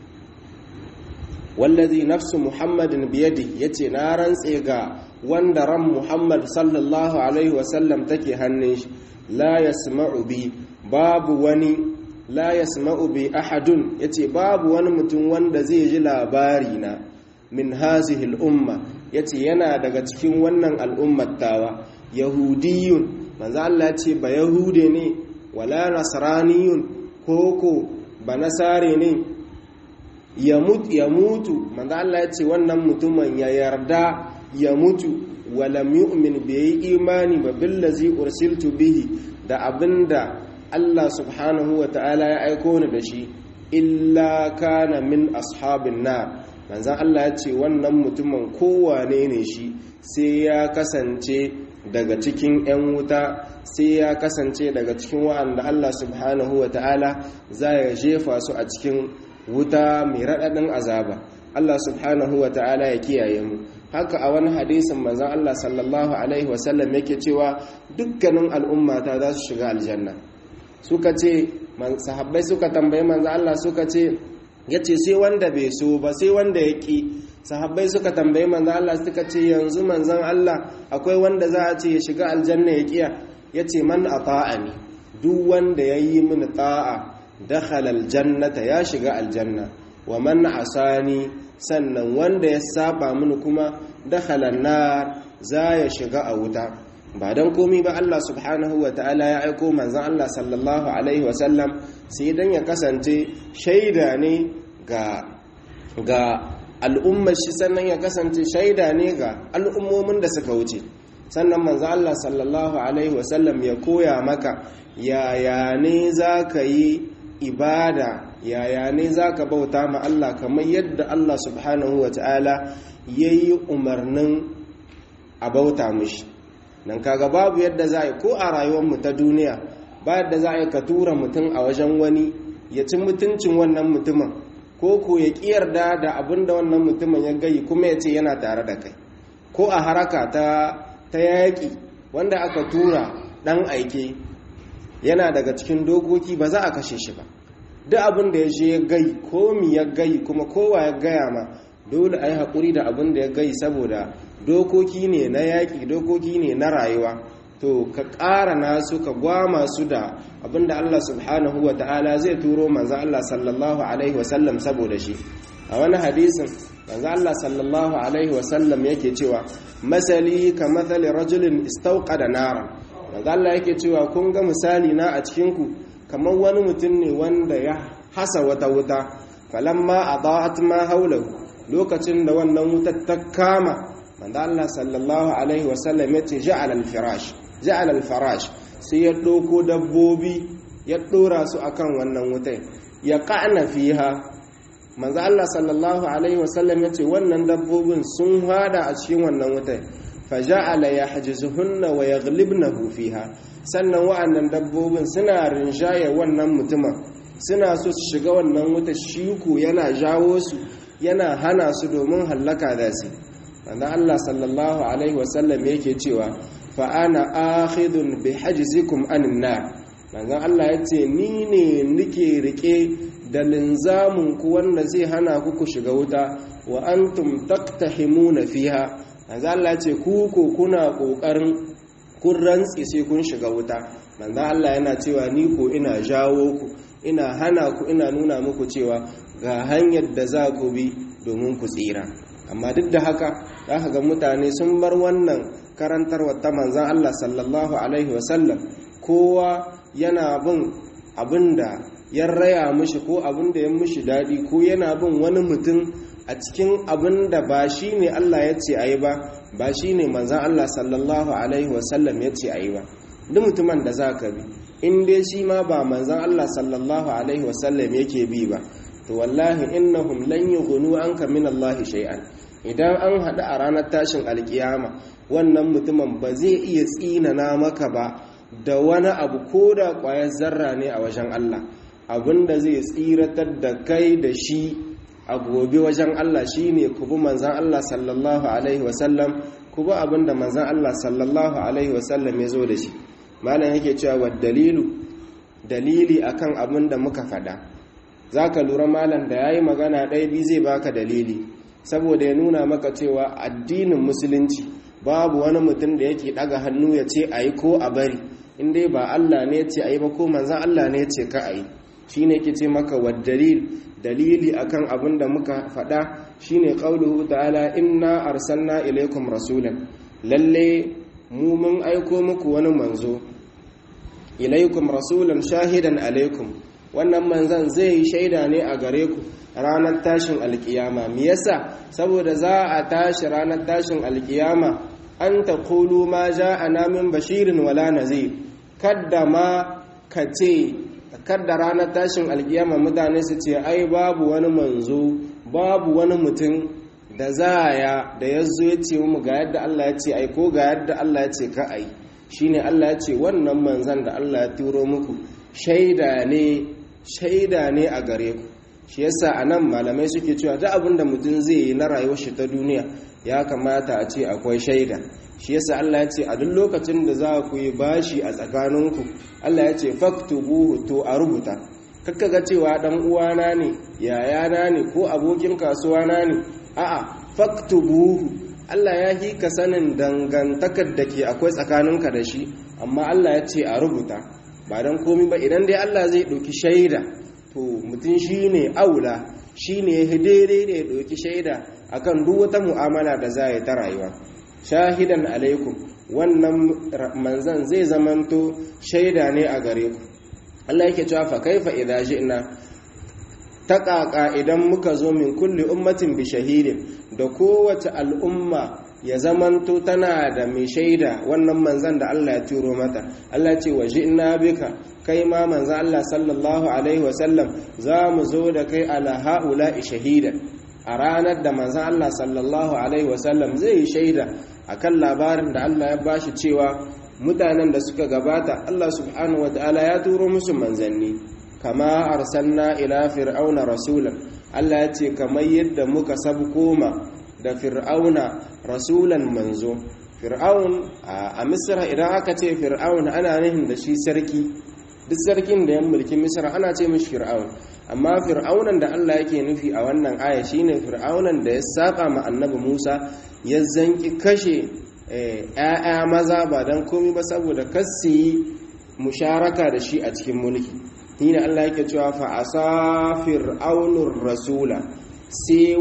wallazi nafsu muhammadin biyadihi yace na rantse ga wanda ran muhammad sallallahu alaihi wasallam take hannun shi la yasma'u bi babu wani la yasma'u bi ahadun yace babu wani mutum wanda zai ji labari na min hazihi al'umma yace yana daga cikin wannan al'ummar tawa yahudiyun manzo Allah yace ba yahude ne wala nasraniyun koko ba nasare ne ya mutu manzo Allah yace wannan mutumin ya yarda ya mutu walam yu'min bai yi imani ba billazi ursiltu bihi da abinda Allah subhanahu wa ta'ala ya aiko ni da shi illa kana min ashabin na manzan Allah ya ce wannan mutumin kowane ne shi sai ya kasance daga cikin 'yan wuta sai ya kasance daga cikin wa'anda Allah subhanahu wa ta'ala za ya jefa su a cikin wuta mai raɗaɗin azaba Allah subhanahu wa ta'ala ya kiyaye mu haka a wani hadisin manzon Allah sallallahu alaihi wasallam yake cewa dukkanin al'ummata za su shiga aljanna suka ce sahabbai suka tambayi manzon Allah suka ce yace sai wanda bai so ba sai wanda ya ki sahabbai suka tambayi manzon Allah suka ce yanzu manzon Allah akwai wanda za a ce ya shiga aljanna ya kiya yace man ata'ani duk wanda yayi mini ta'a dakhala aljannata ya shiga aljanna wa man asani sannan wanda ya saba mini kuma dakhala nar za ya shiga a wuta ba dan komi ba Allah subhanahu wa ta'ala ya aiko manzon Allah sallallahu alaihi wa sallam sai dan ya kasance shaida ne ga ga al'ummar shi sannan ya kasance shaida ne ga al'ummomin da suka wuce sannan manzo Allah sallallahu alaihi wa sallam ya koya maka yaya ne zaka yi ibada yaya ne za ka bauta ma Allah kamar yadda Allah subhanahu wa ta'ala ya yi umarnin a bauta mushi nan kaga babu yadda za a ko a rayuwarmu ta duniya ba yadda za a ka tura mutum a wajen wani ya ci mutuncin wannan mutumin ko ko ya yarda da abin da wannan mutumin ya gayi kuma ya ce yana tare da kai ko a haraka ta ta yaƙi wanda aka tura ɗan aike yana daga cikin dokoki ba za a kashe shi ba duk abin da ya je ya gai ko mi ya gai kuma kowa ya gaya ma dole a yi haƙuri da abin da ya gai saboda dokoki ne na yaƙi dokoki ne na rayuwa to ka ƙara nasu ka gwama su da abin da Allah subhanahu wa ta'ala zai turo manzo Allah sallallahu alaihi wasallam saboda shi a wani hadisin manzo Allah sallallahu alaihi wasallam yake cewa masali ka mathali rajulin istauqada naran manzo Allah yake cewa kun ga misali na a cikin ku kamar wani mutum ne wanda ya hasa wata wuta falamma adaat ma haulahu lokacin da wannan wutar ta kama manzo Allah sallallahu alaihi wasallam yace ja'ala al-firash ja'ala al-farash sai ya doko dabbobi ya dora su akan wannan wutai ya qa'na fiha manzo Allah sallallahu alaihi wasallam yace wannan dabbobin sun hada a cikin wannan wutai faja'ala yahjizuhunna wa yaghlibnahu fiha sannan wa'annan dabbobin suna rinjaye wannan mutumin suna so su shiga wannan wuta shiku yana jawo su yana hana su domin hallaka da su wanda Allah sallallahu alaihi wasallam yake cewa fa ana akhidun bi hajzikum anin nar manzon Allah yace ni ne nike rike da linzamin ku wanda zai hana ku ku shiga wuta wa antum taqtahimuna fiha manzon Allah yace ku ko kuna kokarin kun rantsi sai kun shiga wuta manzon Allah yana cewa ni ko ina jawo ku ina hana ku ina nuna muku cewa ga hanyar da za ku bi domin ku tsira amma duk da haka za ka ga mutane sun bar wannan karantarwa ta manzan Allah sallallahu alaihi wasallam kowa yana bin abin da ya raya mushi ko abin da ya mushi daɗi ko yana bin wani mutum a cikin abin da ba shi ne Allah ya ce a yi ba ba shi ne manzan Allah sallallahu alaihi wasallam ya ce a yi ba duk mutumin da za ka bi in dai shi ma ba manzan Allah sallallahu alaihi wasallam yake bi ba to wallahi innahum lan yughnu anka min Allah shay'an idan an hada a ranar tashin alkiyama wannan mutumin ba zai iya tsinana maka ba da wani abu ko da kwayar zarra ne a wajen Allah abinda zai tsiratar da kai da shi a gobe wajen Allah shine ku bi manzan Allah sallallahu alaihi wasallam ku bi abinda manzan Allah sallallahu alaihi wasallam ya zo da shi malam yake cewa wa dalilu dalili akan abin da muka faɗa za ka lura malam da ya yi magana ɗaya biyu zai baka dalili saboda ya nuna maka cewa addinin musulunci babu wani mutum da yake ɗaga hannu ya ce a yi ko a bari in dai ba Allah ne ce a yi ba ko manzan Allah ne ce ka a yi shi ne ke ce maka wa dalil dalili akan abin da muka faɗa shine qauluhu ta'ala inna arsalna ilaikum rasulan lalle mu mun aiko muku wani manzo ilaikum rasulan shahidan alaikum wannan manzan zai yi shaida ne a gare ku ranar tashin alkiyama me yasa saboda za a tashi ranar tashin alkiyama an ta kulu ma ja'ana min bashirin wala nazir kadda ma ka ce kadda ranar tashin alkiyama mutane su ce ai babu wani manzo babu wani mutum da za ya da ya zo ya ce mu ga yadda Allah ya ce ai ko ga yadda Allah ya ce ka ai shine Allah ya ce wannan manzan da Allah ya turo muku shaida ne shaida ne a gare ku shi yasa anan malamai suke cewa duk abin da mutum zai yi na rayuwar shi ta duniya ya kamata a ce akwai shaida shi yasa Allah ya ce a duk lokacin da za ku yi bashi a tsakaninku Allah ya ce faktubuhu to a rubuta kakka ga cewa dan uwana ne yayana ne ko abokin kasuwa na ne a'a faktubuhu Allah ya hi ka sanin dangantakar da ke akwai tsakaninka da shi amma Allah ya ce a rubuta ba don komi ba idan dai Allah zai ɗauki shaida to mutum shi ne aula shi ne ya daidai da ya ɗauki shaida akan duk wata mu'amala da za a yi ta rayuwa shahidan alaikum wannan manzan zai zamanto shaida ne a gare ku Allah yake cewa fa kaifa idza ji'na taƙaƙa idan muka zo min kulli ummatin bi shahidin da kowace al'umma ya zamanto tana da mai shaida wannan manzan da Allah ya turo mata Allah ce wa ji'na bika kai ma manzan Allah sallallahu alaihi wasallam za mu zo da kai ala ha'ula'i shahidan a ranar da manzan Allah sallallahu alaihi wasallam zai yi shaida akan labarin da Allah ya bashi cewa mutanen da suka gabata Allah subhanahu wataala ya turo musu manzanni kama arsalna ila fir'auna rasulan Allah ya ce kamar yadda muka sabkoma da fir'auna rasulan manzo fir'aun a misra idan aka ce fir'aun ana nihin da shi sarki duk sarkin da ya mulki misra ana ce mishi fir'aun amma fir'aunan da Allah yake nufi a wannan aya shine fir'aunan da ya saba ma annabi Musa ya zanki kashe ‘ya'ya maza ba don komi ba saboda kasi musharaka da shi a cikin mulki ni Allah yake cewa fa asa fir'aunur rasula sai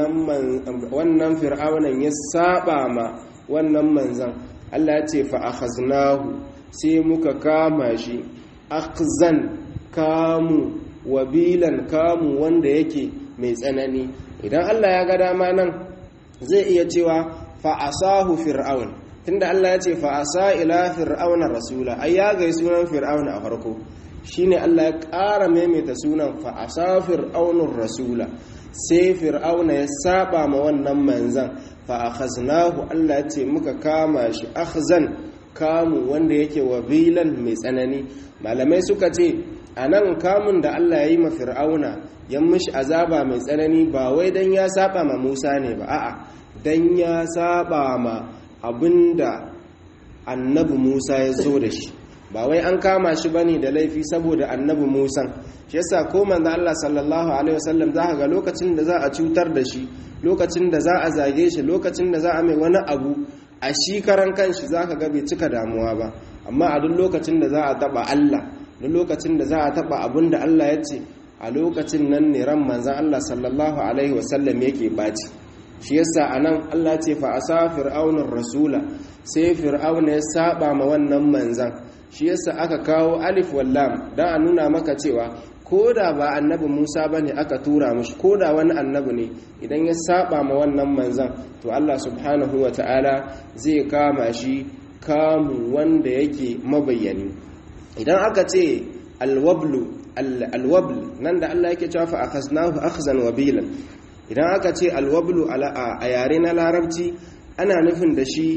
wannan fir'aunan ya saba ma wannan manzan Allah ya ce fa akhaznahu sai muka kama shi akhzan kamu wabilan kamu wanda yake mai tsanani idan Allah ya ga dama nan zai iya cewa fa asahu fir'aun tunda Allah ya ce fa asa ila fir'auna rasula ai ya ga sunan fir'auna a farko shine Allah ya ƙara maimaita sunan fa asa fir'aunur rasula sai fir'auna ya saba ma wannan manzan fa akhaznahu Allah ya ce muka kama shi akhzan kamu wanda yake wabilan mai tsanani malamai suka ce anan kamun da Allah ya yi ma fir'auna yan mishi azaba mai tsanani ba wai dan ya saba ma Musa ne ba a'a dan ya saba ma abinda annabi Musa ya zo da shi ba wai an kama shi bane da laifi saboda annabi Musa shi yasa ko manzo Allah sallallahu alaihi wasallam za ga lokacin da za a cutar da shi lokacin da za a zage shi lokacin da za a mai wani abu a shi karan kanshi zaka ga bai cika damuwa ba amma a duk lokacin da za a taba Allah duk lokacin da za a taba abin da Allah ya ce a lokacin nan ne ran manzon Allah sallallahu alaihi wasallam yake baci shi yasa anan Allah ce fa asa fir'aunur rasula sai fir'auna ya saba ma wannan manzan shi yasa aka kawo alif wallam dan a nuna maka cewa koda ba annabi Musa bane aka tura mishi koda wani annabi ne idan ya saba ma wannan manzan to Allah subhanahu wataala zai kama shi kamu wanda yake mabayyani idan aka ce alwablu alwabl nan da Allah yake cewa fa akhaznahu akhzan wabilan idan aka ce alwablu a yare na larabci ana nufin da shi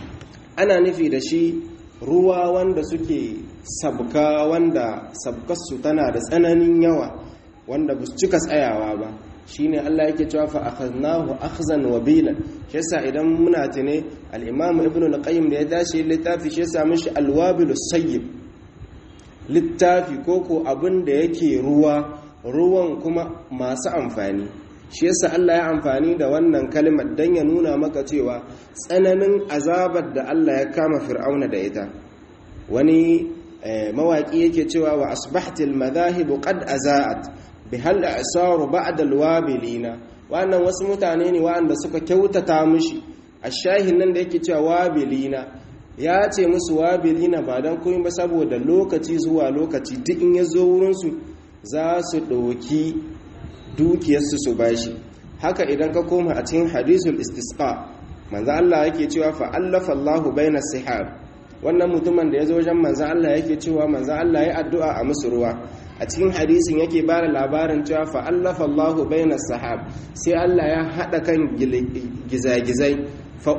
ana nufi da shi ruwa wanda suke sabka wanda sabkarsu tana da tsananin yawa wanda ba su cika tsayawa ba shine Allah yake cewa fa akhadnahu akhzan wabilan shi yasa idan muna tune al-Imam Ibn al-Qayyim da ya tashi littafi shi yasa mishi al-wabil sayyib littafi koko abin da yake ruwa ruwan kuma masu amfani shi yasa Allah ya amfani da wannan kalmar dan ya nuna maka cewa tsananin azabar da Allah ya kama fir'auna da ita wani mawaki yake cewa wa asbahtil madahib qad azaat bihal asaru ba'da alwabilina wannan wasu mutane ne wanda suka kyautata mishi ashahin nan da yake cewa wabilina ya ce musu wabilina ba dan komai ba saboda lokaci zuwa lokaci duk in ya zo wurin su za su ɗauki dukiyarsu su bashi haka idan ka koma a cikin hadisul istisqa manzo Allah yake cewa fa allafa Allahu baina sihab wannan mutumin da ya zo wajen manzo Allah yake cewa manzo Allah ya addu'a a musu ruwa a cikin hadisin yake ba da labarin cewa fa allafa Allahu baina sahab sai Allah ya hada kan gizagizai fa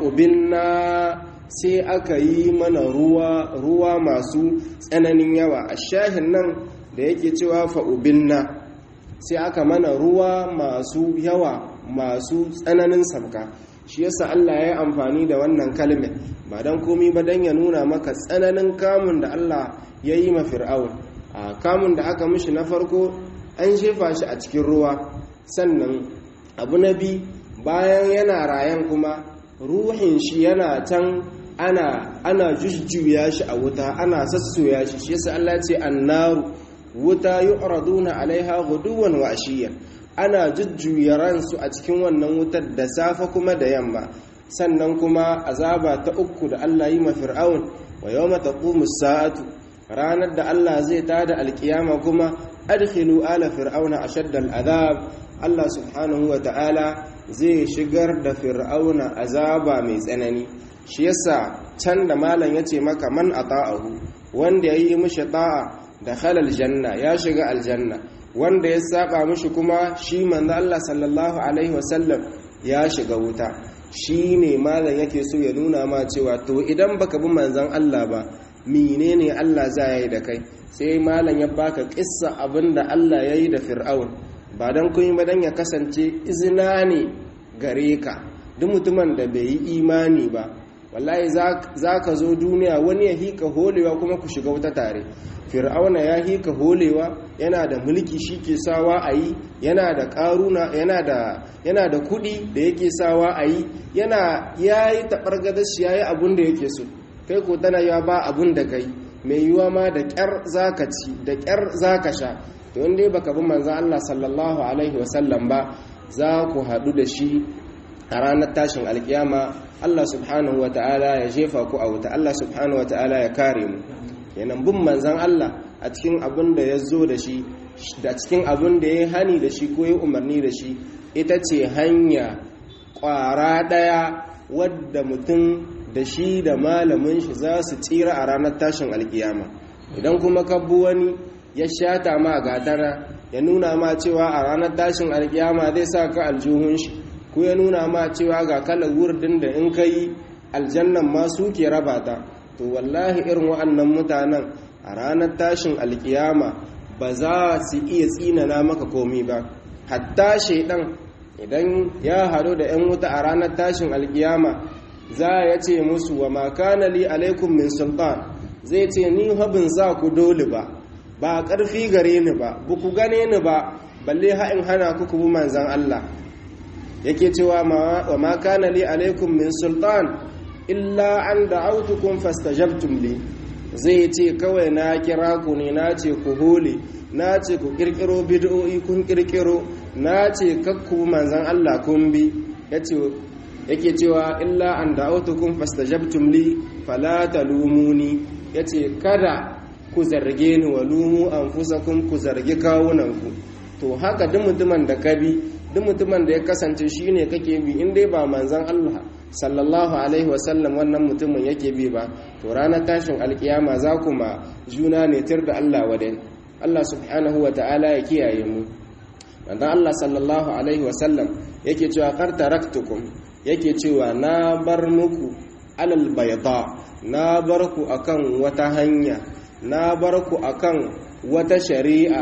ubinna sai aka yi mana ruwa ruwa masu tsananin yawa a shahin nan da yake cewa fa ubinna sai aka mana ruwa masu yawa masu tsananin sabka shi yasa Allah ya yi amfani da wannan kalmar ba don komi ba don ya nuna maka tsananin kamun da Allah ya yi ma fir'aun a kamun da aka mishi na farko an shefa shi a cikin ruwa sannan abu na bi bayan yana rayan kuma ruhin shi yana can ana ana jujjuya shi a wuta ana sassoya shi shi yasa Allah ya ce annaru wuta yu'raduna alaiha ghuduwan wa ashiyan ana jujjuya ransu a cikin wannan wutar da safe kuma da yamma sannan kuma azaba ta uku da Allah yi ma fir'aun wa yawma taqumu sa'atu ranar da Allah zai tada alkiyama kuma adkhilu ala fir'auna ashadda al'azab Allah subhanahu wa ta'ala zai shigar da fir'auna azaba mai tsanani shi yasa can da malam yace maka man ata'ahu wanda yayi mishi ta'a da halal janna ya shiga aljanna wanda ya saba mishi kuma shi manzo Allah sallallahu alaihi wasallam ya shiga wuta shi ne malam yake so ya nuna ma cewa to idan baka bi manzon Allah ba menene Allah za ya yi da kai sai malam ya baka kissa abinda Allah ya yi da fir'aun ba dan kun ba dan ya kasance izina ne gare ka duk mutumin da bai yi imani ba wallahi za ka zo duniya wani ya hika holewa kuma ku shiga wuta tare fir'auna ya hika holewa yana da mulki shi ke sawa a yi yana da karuna yana da yana da kudi da yake sawa a yi yana ya yi taɓargadar shi ya yi abin da yake so kai ko tana ya ba abin da kai mai yiwa ma da ƙyar za ka ci da ƙyar za ka sha to inda baka bi manzan Allah sallallahu alaihi wasallam ba za ku haɗu da shi a ranar tashin alkiyama Allah subhanahu wata'ala ya jefa ku a wuta Allah subhanahu wata'ala ya kare mu yanan bin manzan Allah a cikin abin da ya zo da shi da cikin abin da ya hani da shi ko ya umarni da shi ita ce hanya ƙwara ɗaya wadda mutum da shi da malamin shi za su tsira a ranar tashin alkiyama idan kuma kabbu wani ya shata ma gatara ya nuna ma cewa a ranar tashin alkiyama zai sa ka aljuhun shi ko ya nuna ma cewa ga kalar wurdin da in ka yi aljannan ma su ke raba ta to wallahi irin wa'annan mutanen a ranar tashin alkiyama ba za su iya tsinana maka komi ba hatta shaidan idan ya haɗu da 'yan wuta a ranar tashin alkiyama za ya ce musu wa makana li alaikum min sultan zai ce ni habin za ku dole ba ba ƙarfi gare ni ba ba ku gane ni ba balle ha'in hana ku kubu manzan Allah yake cewa wa makana li alaikum min sultan illa an da'autukum fastajabtum li zai ce kawai na kira ku ne na ce ku hole na ce ku kirkiro bid'o'i kun kirkiro na ce kakku manzan Allah kun bi yake cewa illa an da'autukum fastajabtum li fala talumuni yace kada ku zarge ni wa lumu anfusakum ku zargi kawunanku to haka duk mutumin da ka bi duk mutumin da ya kasance shine kake bi in dai ba manzan Allah sallallahu alaihi wasallam wannan mutumin yake bi ba to ranar tashin alkiyama za ku ma juna ne tir da Allah wadai Allah subhanahu wa ta'ala ya kiyaye mu wanda Allah sallallahu alaihi wasallam yake cewa qad taraktukum yake cewa na bar muku alal bayda na bar ku akan wata hanya na bar ku akan wata shari'a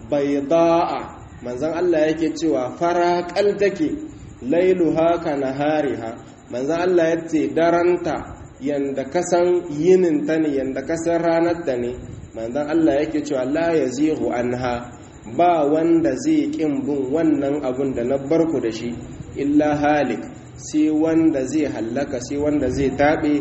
bayda'a manzon Allah yake cewa faraqal take lailuha ka nahariha manzon Allah yace daranta yanda kasan yinin ta ne yanda kasan ranar ta ne manzon Allah yake cewa la yazighu anha ba wanda zai kin bin wannan abun da na barku da shi illa halik sai wanda zai hallaka sai wanda zai taɓe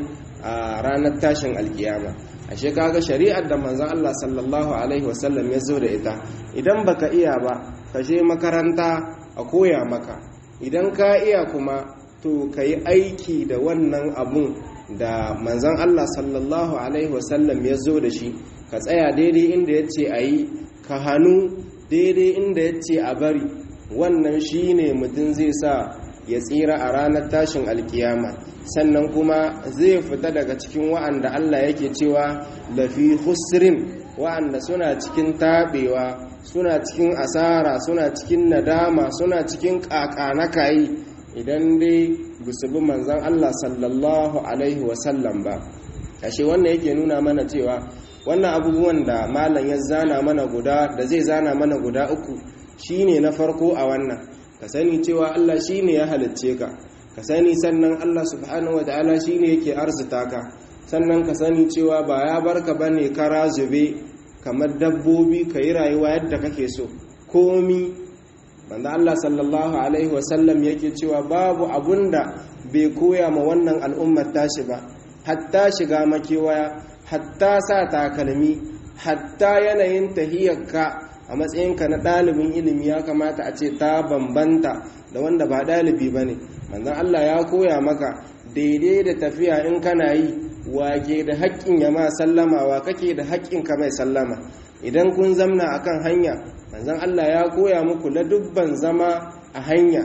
a ranar tashin alkiyama ashe kaga shari'ar da manzon Allah sallallahu alaihi wasallam ya zo da ita idan baka iya ba ka je makaranta a koya maka idan ka iya kuma to ka yi aiki da wannan abun da manzon Allah sallallahu alaihi wasallam ya zo da shi ka tsaya daidai inda ya ce a yi ka hannu daidai inda ya ce a bari wannan shi ne mutum zai sa ya tsira a ranar tashin alkiyama sannan kuma zai fita daga cikin wa'anda Allah yake cewa lafi husrin wa'anda suna cikin taɓewa suna cikin asara suna cikin nadama suna cikin ƙaƙanakayi idan dai bi manzan Allah sallallahu alaihi wasallam ba ashe wannan yake nuna mana cewa wannan abubuwan da malam ya zana mana guda da zai zana mana guda uku shine na farko a wannan ka sani cewa Allah shine ya halicce ka ka sani sannan Allah subhanahu wataala shine yake arzuta ka sannan ka sani cewa ba ya barka bane kara zube kamar dabbobi ka yi rayuwa yadda kake so komi wanda Allah sallallahu alaihi wasallam yake cewa babu abunda bai koya ma wannan al'ummar tashi ba hatta shiga makewaya hatta sa takalmi hatta yanayin tahiyarka a matsayinka na ɗalibin ilimi ya kamata a ce ta bambanta da wanda ba ɗalibi ba ne manzan Allah ya koya maka daidai da tafiya in kana yi wake da haƙƙin ya ma sallama wa kake da haƙƙin ka mai sallama idan kun zamna akan hanya manzan Allah ya koya muku dubban zama a hanya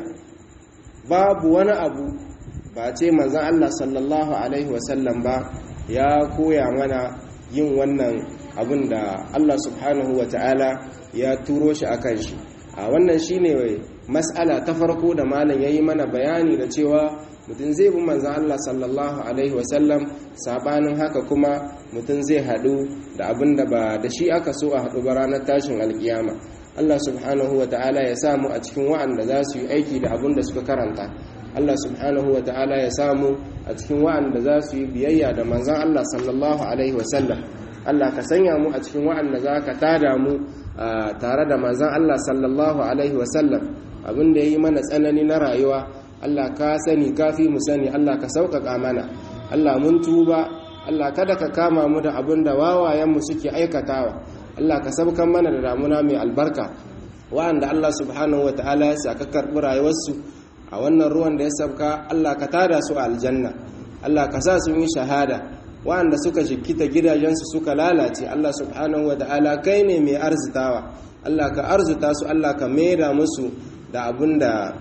babu wani abu ba ce manzan Allah sallallahu alaihi wasallam ba ya koya mana yin wannan abin da Allah subhanahu wa ta'ala ya turo shi a kan shi a wannan shi ne mas'ala ta farko da malam ya yi mana bayani da cewa mutum zai bi manzan Allah sallallahu alaihi wasallam sabanin haka kuma mutum zai haɗu da abin da ba da shi aka so a haɗu ba ranar tashin alkiyama Allah subhanahu wa ta'ala ya samu a cikin wa'anda za su yi aiki da abin da suka karanta Allah subhanahu wa ta'ala ya samu a cikin wa'anda za su yi biyayya da manzan Allah sallallahu alaihi wasallam Allah ka sanya mu a cikin wa'anda za ka tada mu tare da manzan Allah sallallahu alaihi wasallam abin da ya yi mana tsanani na rayuwa Allah ka sani kafi mu sani Allah ka sauƙaƙa mana Allah mun tuba Allah kada ka kama mu da abin da wawayenmu suke aikatawa Allah ka sabkan mana da damuna mai albarka wa'anda Allah subhanahu wataala ya saka karɓi rayuwarsu a wannan ruwan da ya sabka Allah ka tada su a aljanna Allah ka sa sun yi shahada wa'anda suka jikita gidajensu suka lalace Allah subhanahu wataala kai ne mai arzitawa Allah ka arzuta su Allah ka maida musu da abunda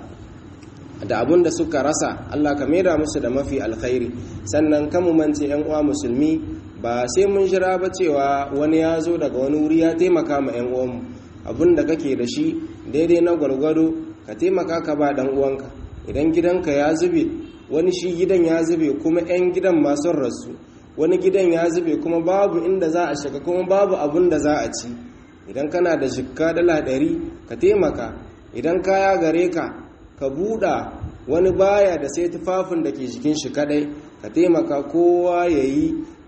da abun da suka rasa Allah ka maida musu da mafi alkhairi sannan kan mance yan uwa musulmi ba sai mun jira ba cewa wani ya zo daga wani wuri ya taimaka ma yan uwanmu abun da kake da shi daidai na gwargwado ka taimaka ka ba dan uwanka idan gidanka ya zube wani shi gidan ya zube kuma yan gidan masu rasu wani gidan ya zube kuma babu inda za a shiga kuma babu abun da za a ci idan kana da jikka dala ɗari ka taimaka idan kaya gare ka ka buɗa wani baya da sai tufafin da ke jikin shi kadai ka taimaka kowa ya yi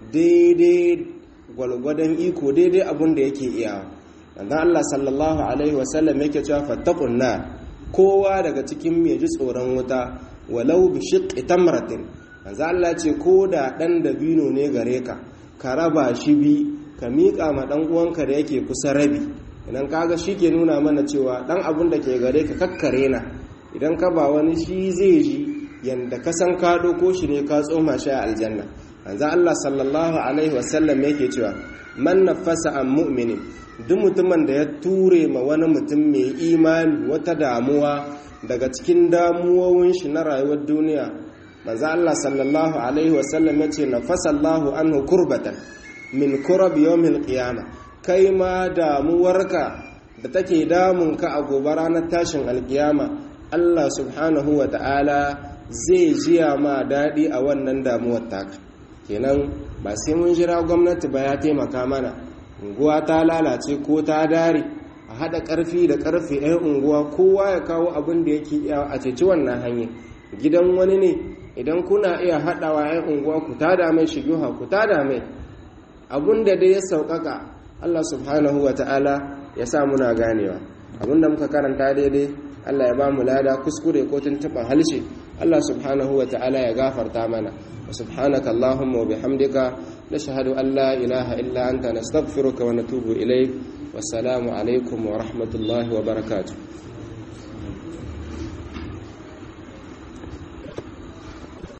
daidai gwalgwadon iko daidai abin da yake iyawa dan Allah sallallahu alaihi wasallam yake cewa fattaqun nar kowa daga cikin mai ji tsoron wuta walau bi shiqqi tamratin manzo Allah ce ko da dan dabino ne gare ka ka raba shi bi ka miƙa ma dan uwanka da yake kusa rabi idan kaga shi ke nuna mana cewa dan abin da ke gare ka kakkare na idan ka ba wani shi zai ji yanda ka san ka ko shi ne ka tsoma shi a aljanna manzo Allah sallallahu alaihi wasallam yake cewa man nafasa an mu'minin duk mutumin da ya ture ma wani mutum mai imani wata damuwa daga cikin damuwowin shi na rayuwar duniya manzo Allah sallallahu alaihi wasallam yace nafasa Allahu anhu kurbatan min kurab yawmil qiyamah kai ma damuwarka da take damunka a gobe ranar tashin alkiyama Allah subhanahu wa ta'ala zai jiya ma daɗi a wannan damuwar taka kenan ba sai mun jira gwamnati ba ya taimaka mana unguwa ta lalace ko ta dare a haɗa ƙarfi da ƙarfe 'yan unguwa kowa ya kawo abin da yake iya a ceci wannan hanyar gidan wani ne idan kuna iya haɗawa 'yan unguwa ku tada mai shigiha ku tada mai abin da dai ya sauƙaƙa Allah subhanahu wa ta'ala ya sa muna ganewa abin da muka karanta daidai Allah ya ba mu lada kuskure ko tuntuɓa halshe Allah subhanahu wa ta'ala ya gafarta mana wa subhanaka Allahumma wa bihamdika nashhadu an la ilaha illa anta nastaghfiruka wa natubu ilayk wassalamu alaikum wa rahmatullahi wa barakatuh